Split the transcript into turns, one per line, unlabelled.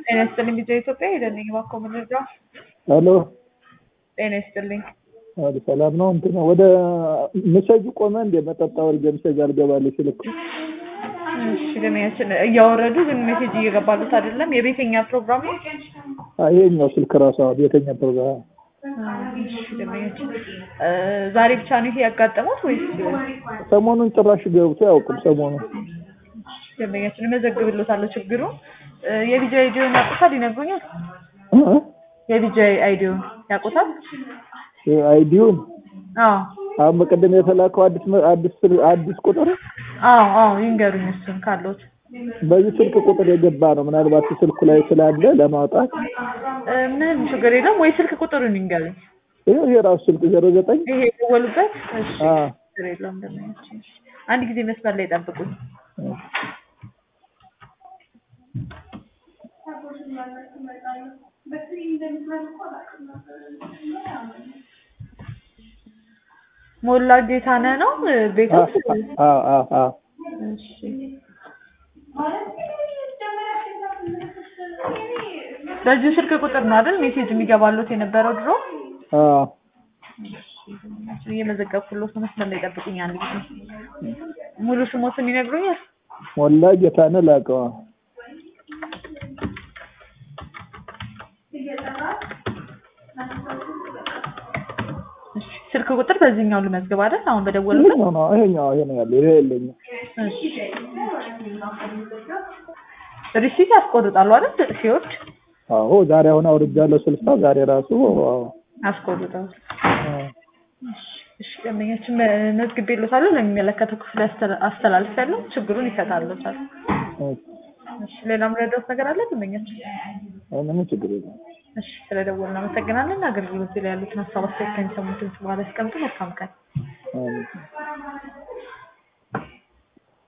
ጤና ይስጥልኝ ጊዜ ኢትዮጵያ ሄደልኝ እባክዎ መረጃ
ሄሎ
ጤና ይስጥልኝ
አሉ ሰላም ነው። እንትን ወደ ምሰጁ ቆመ እንደ መጠጣ ወርጀ ምሰጅ አልገባልኝ ስልክ
እሺ ደመኛችን እያወረዱ ግን ሜሴጅ እየገባሉት አይደለም። የቤተኛ ፕሮግራም ነው።
ይሄኛው ስልክ ራሱ ቤተኛ ፕሮግራም
እሺ ደመኛችን ዛሬ ብቻ ነው ይሄ ያጋጠሙት ወይስ
ሰሞኑን ጭራሽ ገብቶ አያውቅም። ሰሞኑን
ደንበኛችን እመዘግብሎታለሁ። ችግሩ የቪጂ አይዲዮን ያውቁታል? ይነግሩኛል። የቪጂ አይዲዮን ያውቁታል?
አይዲውን
አዎ
አሁን በቀደም የተላከው አዲስ አዲስ አዲስ ቁጥር
አዎ አዎ ይንገሩኝ እሱን ካለዎት።
በዚህ ስልክ ቁጥር የገባ ነው። ምናልባት ስልኩ ላይ ስላለ ለማውጣት
ምንም ችግር የለም ወይ ስልክ ቁጥሩን ይንገሩኝ።
ይሄ ይሄ ራሱ ስልክ ዜሮ ዘጠኝ
ይሄ የደወሉበት? እሺ
አዎ
ችግር የለውም ደንበኛችን። አንድ ጊዜ መስመር ላይ ጠብቁኝ። ሞላ ጌታነህ ነው ቤቶት?
አዎ አዎ አዎ
እሺ በዚሁ ስልክ ቁጥር ነው አይደል ሜሴጅ የሚገባሉት የነበረው ድሮ?
አዎ
እየመዘገብኩሎት ነው። መስመር ላይ ጠብቁኝ አንድ ጊዜ። ሙሉ ስሞትን ይነግሩኛል?
ሞላ ጌታነህ ላቀዋ
እሺ ስልክ ቁጥር በዚህኛው ልመዝግብ አይደል? አሁን በደወሉበት?
ይሄኛው ነው ይሄኛው ይሄ ነው ያለው ይሄ የለኝም።
እሺ ሪሲት ያስቆርጣሉ አይደል? ሲወርድ
አዎ ዛሬ አሁን አውርጃለሁ ስልሳ ዛሬ ራሱ አዎ
ያስቆርጣሉ።
አዎ
እሺ ደንበኛችን መዝግቤልዎታለሁ። ለሚመለከተው ክፍል አስተላ- አስተላልፌያለሁ። ችግሩን ይፈታልዎታል። እሺ ሌላ ምረዳዎት ነገር አለ ደንበኛችን?
ምንም ችግር የለም።
እሺ ስለደወሉ እናመሰግናለን። አገልግሎት ላይ ያሉትን ሀሳብ አስተያየት ከሚሰሙትን በኋላ ያስቀምጡ። መልካም ቀን።
አዎ